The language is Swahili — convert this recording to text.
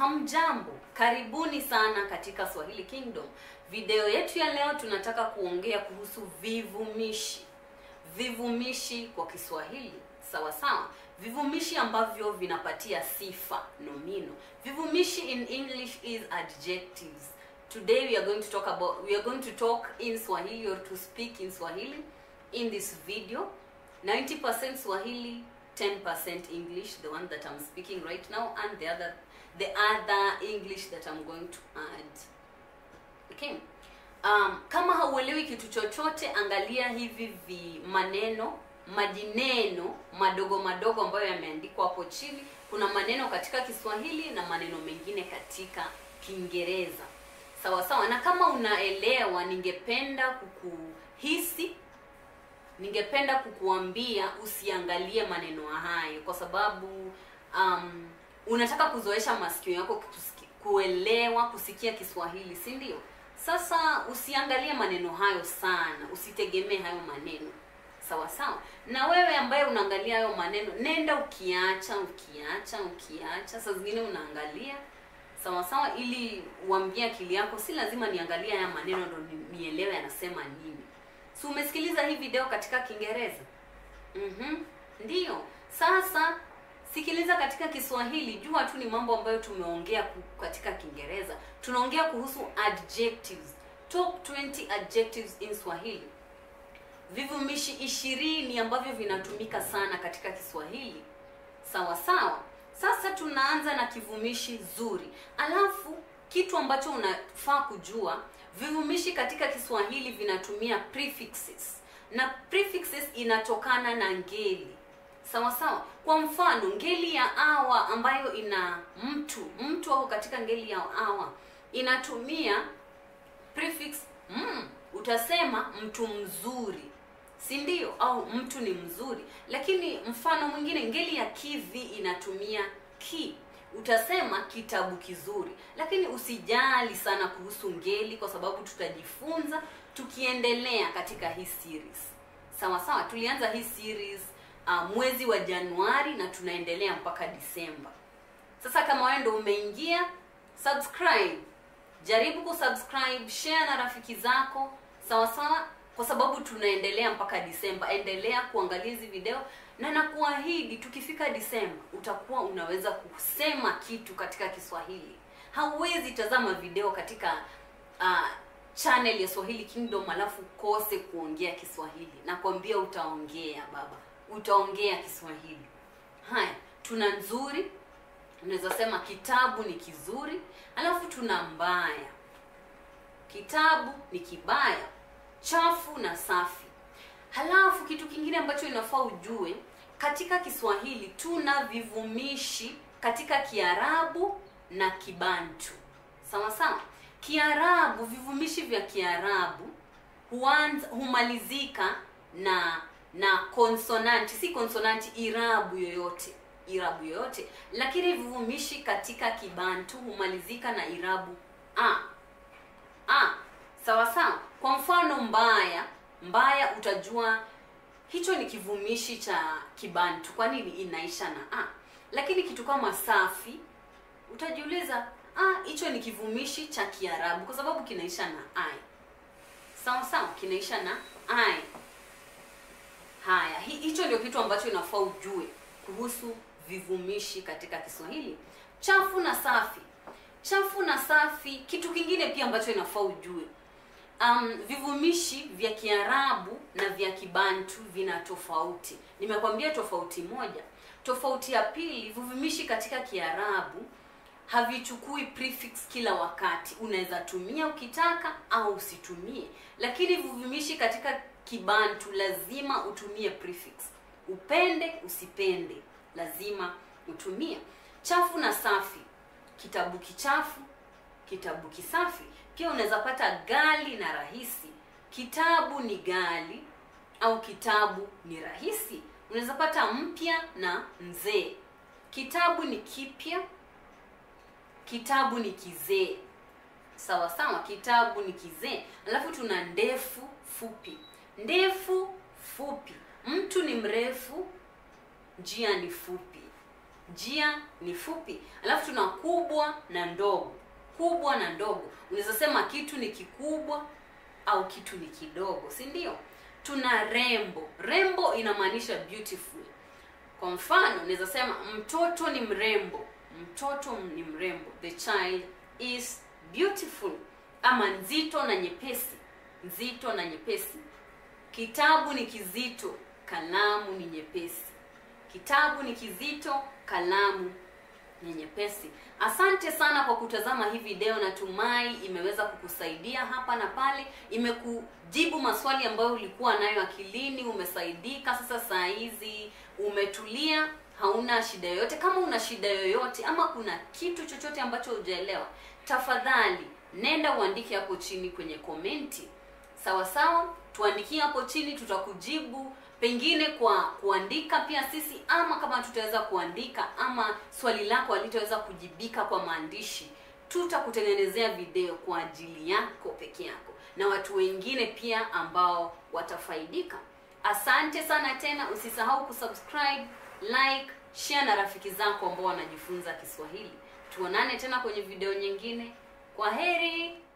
Hamjambo, karibuni sana katika Swahili Kingdom. Video yetu ya leo tunataka kuongea kuhusu vivumishi. Vivumishi kwa Kiswahili, sawa sawa. Vivumishi ambavyo vinapatia sifa nomino. Vivumishi in English is adjectives. Today we are going to talk about we are going to talk in Swahili or to speak in Swahili in this video. 90% Swahili, 10% English, the one that I'm speaking right now, and the other the other English that I'm going to add. Okay. Um, kama hauelewi kitu chochote, angalia hivi vi maneno majineno madogo madogo ambayo yameandikwa hapo chini. Kuna maneno katika Kiswahili na maneno mengine katika Kiingereza. Sawa sawa, na kama unaelewa, ningependa kukuhisi ningependa kukuambia usiangalie maneno hayo kwa sababu um, unataka kuzoesha masikio yako kusiki, kuelewa kusikia Kiswahili, si ndio? Sasa usiangalie maneno hayo sana, usitegemee hayo maneno sawa sawa. Na wewe ambaye unaangalia hayo maneno, nenda ukiacha ukiacha ukiacha, saa zingine unaangalia sawa sawa, ili uambie akili yako, si lazima niangalie haya maneno ndo ni- nielewe anasema nini. Si umesikiliza hii video katika Kiingereza? Mhm. Ndiyo. Sasa sikiliza katika Kiswahili, jua tu ni mambo ambayo tumeongea ku- katika Kiingereza. Tunaongea kuhusu adjectives. Top 20 adjectives in Swahili. Vivumishi ishirini ambavyo vinatumika sana katika Kiswahili. Sawa sawa. Sasa tunaanza na kivumishi zuri. Alafu kitu ambacho unafaa kujua, vivumishi katika Kiswahili vinatumia prefixes. Na prefixes inatokana na ngeli. Sawa sawa. Kwa mfano, ngeli ya awa ambayo ina mtu, mtu ako katika ngeli ya awa inatumia prefix mm, utasema mtu mzuri si ndio au mtu ni mzuri lakini mfano mwingine ngeli ya kivi inatumia ki utasema kitabu kizuri lakini usijali sana kuhusu ngeli kwa sababu tutajifunza tukiendelea katika hii series sawa sawa tulianza hii series uh, mwezi wa januari na tunaendelea mpaka disemba sasa kama wewe ndo umeingia subscribe jaribu kusubscribe share na rafiki zako sawa sawa kwa sababu tunaendelea mpaka disemba endelea kuangalia hizi video na nakuahidi tukifika disemba utakuwa unaweza kusema kitu katika kiswahili hauwezi tazama video katika uh, channel ya swahili kingdom alafu kose kuongea kiswahili nakwambia utaongea baba utaongea kiswahili haya tuna nzuri unaweza sema kitabu ni kizuri alafu tuna mbaya kitabu ni kibaya chafu na safi halafu kitu kingine ambacho inafaa ujue katika kiswahili tuna vivumishi katika kiarabu na kibantu sawa sawa kiarabu vivumishi vya kiarabu huanza humalizika na na konsonanti si konsonanti irabu yoyote irabu yoyote lakini vivumishi katika kibantu humalizika na irabu a a sawa sawa kwa mfano mbaya mbaya utajua hicho ni kivumishi cha kibantu kwa nini inaisha na a lakini kitu kama safi utajiuliza ah hicho ni kivumishi cha kiarabu kwa sababu kinaisha na ai sawa sawa kinaisha na ai haya hi- hicho ndio kitu ambacho inafaa ujue kuhusu vivumishi katika kiswahili chafu na safi chafu na safi kitu kingine pia ambacho inafaa ujue um, vivumishi vya kiarabu na vya kibantu vina tofauti nimekwambia tofauti moja tofauti ya pili vivumishi katika kiarabu havichukui prefix kila wakati unaweza tumia ukitaka au usitumie lakini vivumishi katika kibantu lazima utumie prefix upende usipende lazima utumie chafu na safi kitabu kichafu kitabu kisafi pia unaweza pata gali na rahisi kitabu ni gali au kitabu ni rahisi unaweza pata mpya na mzee kitabu ni kipya kitabu ni kizee sawa sawa kitabu ni kizee alafu tuna ndefu fupi ndefu fupi mtu ni mrefu njia ni fupi njia ni fupi alafu tuna kubwa na ndogo kubwa na ndogo unaweza sema kitu ni kikubwa au kitu ni kidogo si ndio tuna rembo rembo inamaanisha beautiful kwa mfano naweza sema mtoto ni mrembo mtoto ni mrembo the child is beautiful ama nzito na nyepesi nzito na nyepesi kitabu ni kizito kalamu ni nyepesi kitabu ni kizito kalamu ni nyepesi asante sana kwa kutazama hii video natumai imeweza kukusaidia hapa na pale imekujibu maswali ambayo ulikuwa nayo akilini umesaidika sasa saa hizi umetulia hauna shida yoyote kama una shida yoyote ama kuna kitu chochote ambacho hujaelewa tafadhali nenda uandike hapo chini kwenye komenti sawa sawa tuandikie hapo chini tutakujibu pengine kwa kuandika pia sisi ama kama tutaweza kuandika ama swali lako halitaweza kujibika kwa maandishi tutakutengenezea video kwa ajili yako peke yako na watu wengine pia ambao watafaidika asante sana tena usisahau kusubscribe like share na rafiki zako ambao wanajifunza kiswahili tuonane tena kwenye video nyingine kwa heri